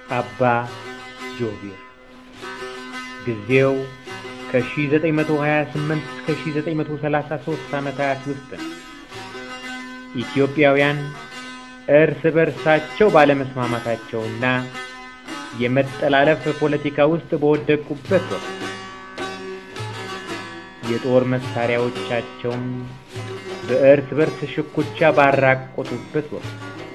አባ ጆቢር ጊዜው ከ1928 እስከ 1933 ዓመታት ውስጥ ነው። ኢትዮጵያውያን እርስ በርሳቸው ባለመስማማታቸውና የመጠላለፍ ፖለቲካ ውስጥ በወደቁበት ወቅት የጦር መሳሪያዎቻቸውን በእርስ በርስ ሽኩቻ ባራቆቱበት ወቅት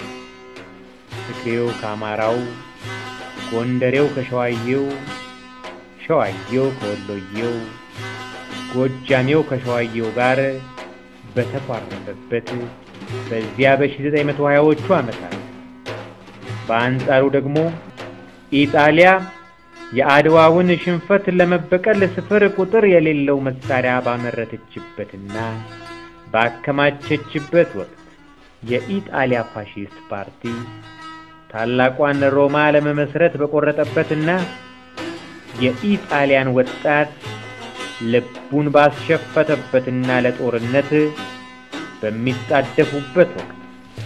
ትግሬው ከአማራው፣ ጎንደሬው ከሸዋዬው፣ ሸዋዬው ከወሎዬው፣ ጎጃሜው ከሸዋዬው ጋር በተኳረፈበት በዚያ በ1920ዎቹ ዓመታት በአንጻሩ ደግሞ ኢጣሊያ የአድዋውን ሽንፈት ለመበቀል ስፍር ቁጥር የሌለው መሳሪያ ባመረተችበትና ባከማቸችበት ወቅት የኢጣሊያ ፋሺስት ፓርቲ ታላቋን ሮማ ለመመስረት በቆረጠበትና የኢጣሊያን ወጣት ልቡን ባስሸፈተበትና ለጦርነት በሚጣደፉበት ወቅት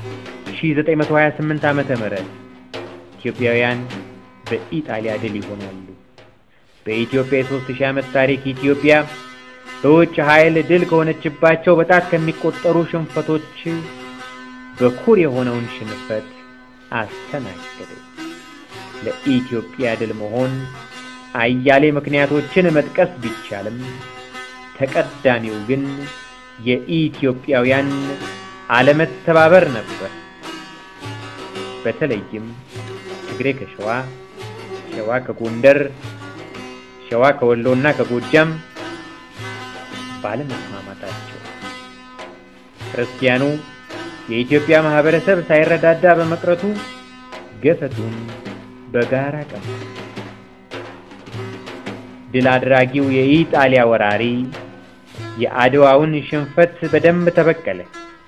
1928 ዓመተ ምህረት ኢትዮጵያውያን በኢጣሊያ ድል ይሆናሉ። በኢትዮጵያ የሦስት ሺህ ዓመት ታሪክ ኢትዮጵያ በውጭ ኃይል ድል ከሆነችባቸው በጣት ከሚቆጠሩ ሽንፈቶች በኩር የሆነውን ሽንፈት አስተናገደች። ለኢትዮጵያ ድል መሆን አያሌ ምክንያቶችን መጥቀስ ቢቻልም ተቀዳሚው ግን የኢትዮጵያውያን አለመተባበር ነበር። በተለይም ትግሬ ከሸዋ፣ ሸዋ ከጎንደር፣ ሸዋ ከወሎና ከጎጃም ባለመስማማታቸው ክርስቲያኑ የኢትዮጵያ ማህበረሰብ ሳይረዳዳ በመቅረቱ ገፈቱን በጋራ ቀማ። ድል አድራጊው የኢጣሊያ ወራሪ የአድዋውን ሽንፈት በደንብ ተበቀለ።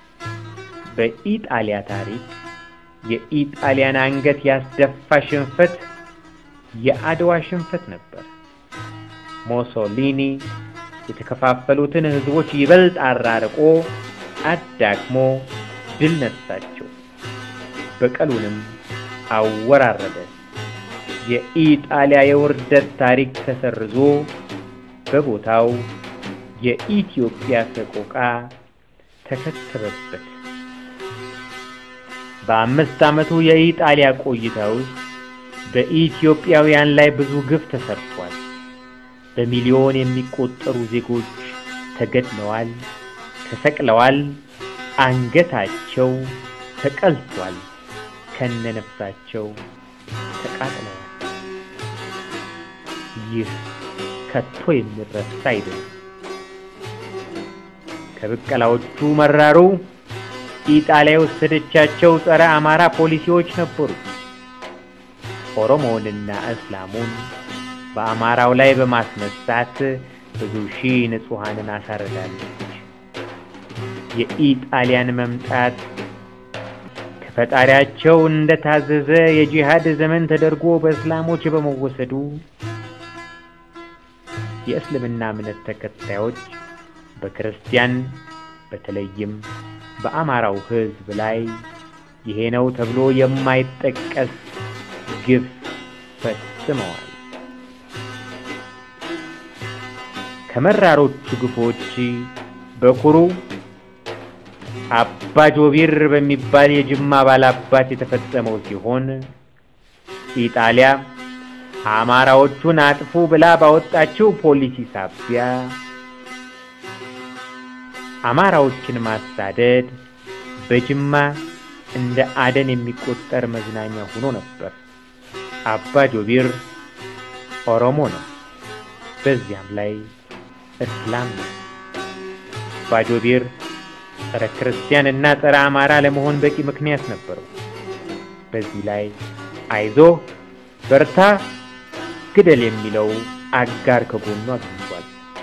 በኢጣሊያ ታሪክ የኢጣሊያን አንገት ያስደፋ ሽንፈት የአድዋ ሽንፈት ነበር። ሞሶሊኒ የተከፋፈሉትን ህዝቦች ይበልጥ አራርቆ አዳክሞ ድል ነሳቸው። በቀሉንም አወራረደ። የኢጣሊያ የውርደት ታሪክ ተሰርዞ በቦታው የኢትዮጵያ ሰቆቃ ተከተበበት። በአምስት ዓመቱ የኢጣሊያ ቆይታ ውስጥ በኢትዮጵያውያን ላይ ብዙ ግፍ ተሰርቷል። በሚሊዮን የሚቆጠሩ ዜጎች ተገድለዋል፣ ተሰቅለዋል፣ አንገታቸው ተቀልቷል፣ ከነነፍሳቸው ተቃጥለዋል። ይህ ከቶ የሚረሳ አይደለም። ከብቀላዎቹ መራሩ ኢጣሊያ የወሰደቻቸው ጸረ አማራ ፖሊሲዎች ነበሩ። ኦሮሞውንና እስላሙን በአማራው ላይ በማስነሳት ብዙ ሺህ ንጹሐንን አሳርዳለች። የኢጣሊያን መምጣት ከፈጣሪያቸው እንደታዘዘ የጂሃድ ዘመን ተደርጎ በእስላሞች በመወሰዱ የእስልምና እምነት ተከታዮች በክርስቲያን በተለይም በአማራው ሕዝብ ላይ ይሄ ነው ተብሎ የማይጠቀስ ግፍ ፈጽመዋል። ከመራሮቹ ግፎች በኩሩ አባ ጆቢር በሚባል የጅማ ባላባት የተፈጸመው ሲሆን ኢጣሊያ አማራዎቹን አጥፉ ብላ ባወጣችው ፖሊሲ ሳቢያ አማራዎችን ማሳደድ በጅማ እንደ አደን የሚቆጠር መዝናኛ ሆኖ ነበር። አባ ጆቢር ኦሮሞ ነው፣ በዚያም ላይ እስላም ነው። አባ ጆቢር ጸረ ክርስቲያን እና ጸረ አማራ ለመሆን በቂ ምክንያት ነበረው። በዚህ ላይ አይዞህ በርታ፣ ግደል የሚለው አጋር ከጎኑ አግኝቷል።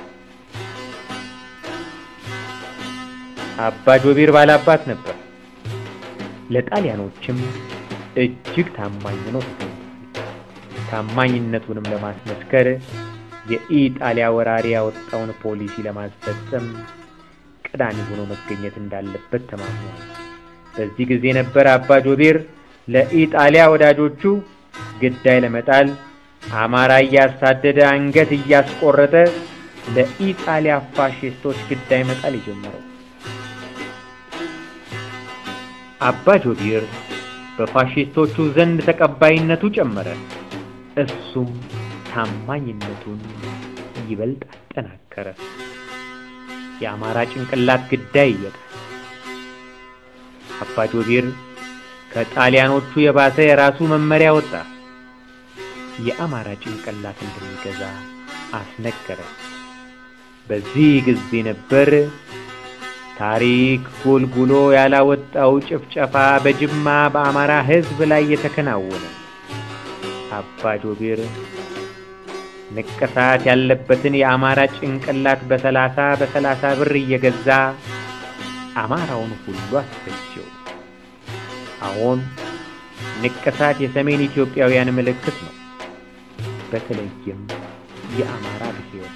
አባ ጆቢር ባላባት ነበር። ለጣሊያኖችም እጅግ ታማኝ ሆኖ ተገኝቷል። ታማኝነቱንም ለማስመስከር የኢጣሊያ ወራሪ ያወጣውን ፖሊሲ ለማስፈጸም ቀዳሚ ሆኖ መገኘት እንዳለበት ተማምኗል። በዚህ ጊዜ ነበር አባ ጆቢር ለኢጣሊያ ወዳጆቹ ግዳይ ለመጣል አማራ እያሳደደ አንገት እያስቆረጠ ለኢጣሊያ ፋሽስቶች ግዳይ መጣል የጀመረው። አባ ጆቢር በፋሽስቶቹ ዘንድ ተቀባይነቱ ጨመረ። እሱም ታማኝነቱን ይበልጥ አጠናከረ። የአማራ ጭንቅላት ግዳይ እየጣለ አባ ጆቢር ከጣሊያኖቹ የባሰ የራሱ መመሪያ ወጣ። የአማራ ጭንቅላት እንደሚገዛ አስነገረ። በዚህ ጊዜ ነበር ታሪክ ጎልጉሎ ያላወጣው ጭፍጨፋ በጅማ በአማራ ሕዝብ ላይ የተከናወነ። አባ ጆቢር ንቅሳት ያለበትን የአማራ ጭንቅላት በሰላሳ በሰላሳ ብር እየገዛ አማራውን ሁሉ አስፈጀው። አሁን ንቅሳት የሰሜን ኢትዮጵያውያን ምልክት ነው። በተለይም የአማራ ብሔር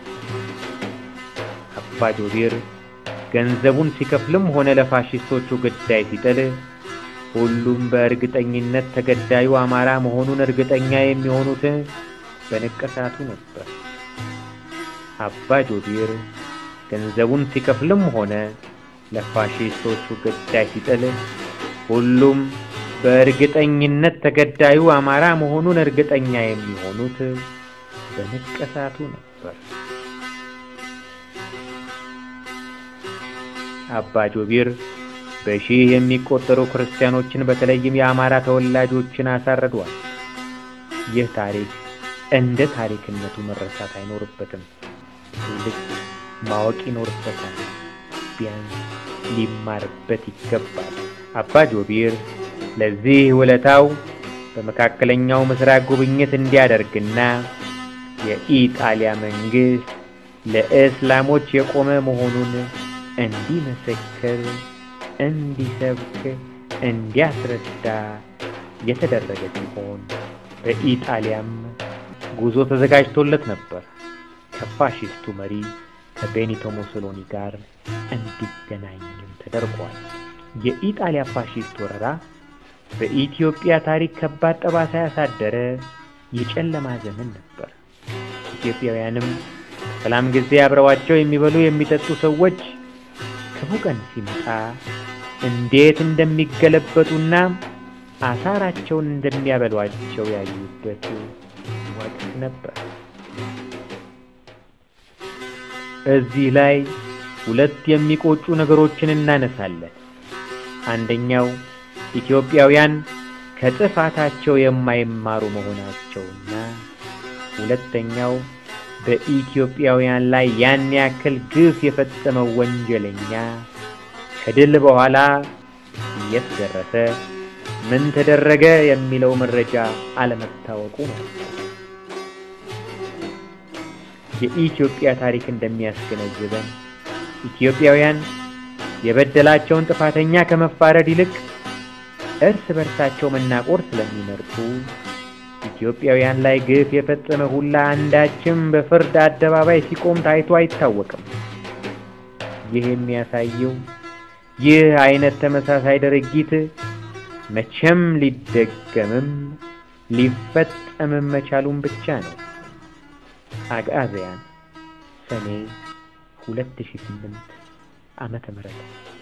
አባ ጆቢር ገንዘቡን ሲከፍልም ሆነ ለፋሽስቶቹ ግዳይ ሲጥል ሁሉም በእርግጠኝነት ተገዳዩ አማራ መሆኑን እርግጠኛ የሚሆኑት በንቅሳቱ ነበር። አባ ጆቢር ገንዘቡን ሲከፍልም ሆነ ለፋሽስቶቹ ግዳይ ሲጥል ሁሉም በእርግጠኝነት ተገዳዩ አማራ መሆኑን እርግጠኛ የሚሆኑት በንቅሳቱ ነበር። አባ ጆቢር በሺህ የሚቆጠሩ ክርስቲያኖችን በተለይም የአማራ ተወላጆችን አሳርዷል። ይህ ታሪክ እንደ ታሪክነቱ መረሳት አይኖርበትም። ትውልድ ማወቅ ይኖርበታል። ቢያንስ ሊማርበት ይገባል። አባ ጆቢር ለዚህ ውለታው በመካከለኛው ምስራቅ ጉብኝት እንዲያደርግና የኢጣሊያ መንግስት ለእስላሞች የቆመ መሆኑን እንዲመሰክር፣ እንዲሰብክ፣ እንዲያስረዳ የተደረገ ሲሆን በኢጣሊያም ጉዞ ተዘጋጅቶለት ነበር። ከፋሺስቱ መሪ ከቤኒቶ ሙሶሎኒ ጋር እንዲገናኝም ተደርጓል። የኢጣሊያ ፋሺስት ወረራ በኢትዮጵያ ታሪክ ከባድ ጠባሳ ያሳደረ የጨለማ ዘመን ነበር። ኢትዮጵያውያንም ሰላም ጊዜ አብረዋቸው የሚበሉ የሚጠጡ ሰዎች ክፉ ቀን ሲመጣ እንዴት እንደሚገለበጡና አሳራቸውን እንደሚያበሏቸው ያዩበት ወቅት ነበር። እዚህ ላይ ሁለት የሚቆጩ ነገሮችን እናነሳለን። አንደኛው ኢትዮጵያውያን ከጥፋታቸው የማይማሩ መሆናቸውና ሁለተኛው በኢትዮጵያውያን ላይ ያን ያክል ግፍ የፈጸመው ወንጀለኛ ከድል በኋላ የት ደረሰ፣ ምን ተደረገ የሚለው መረጃ አለመታወቁ ነው። የኢትዮጵያ ታሪክ እንደሚያስገነዝበን ኢትዮጵያውያን የበደላቸውን ጥፋተኛ ከመፋረድ ይልቅ እርስ በርሳቸው መናቆር ስለሚመርጡ ኢትዮጵያውያን ላይ ግፍ የፈጸመ ሁላ አንዳችም በፍርድ አደባባይ ሲቆም ታይቶ አይታወቅም። ይህ የሚያሳየው ይህ አይነት ተመሳሳይ ድርጊት መቼም ሊደገምም ሊፈጸምም መቻሉን ብቻ ነው። አግዓዝያን ሰኔ 2008 ዓመተ ምህረት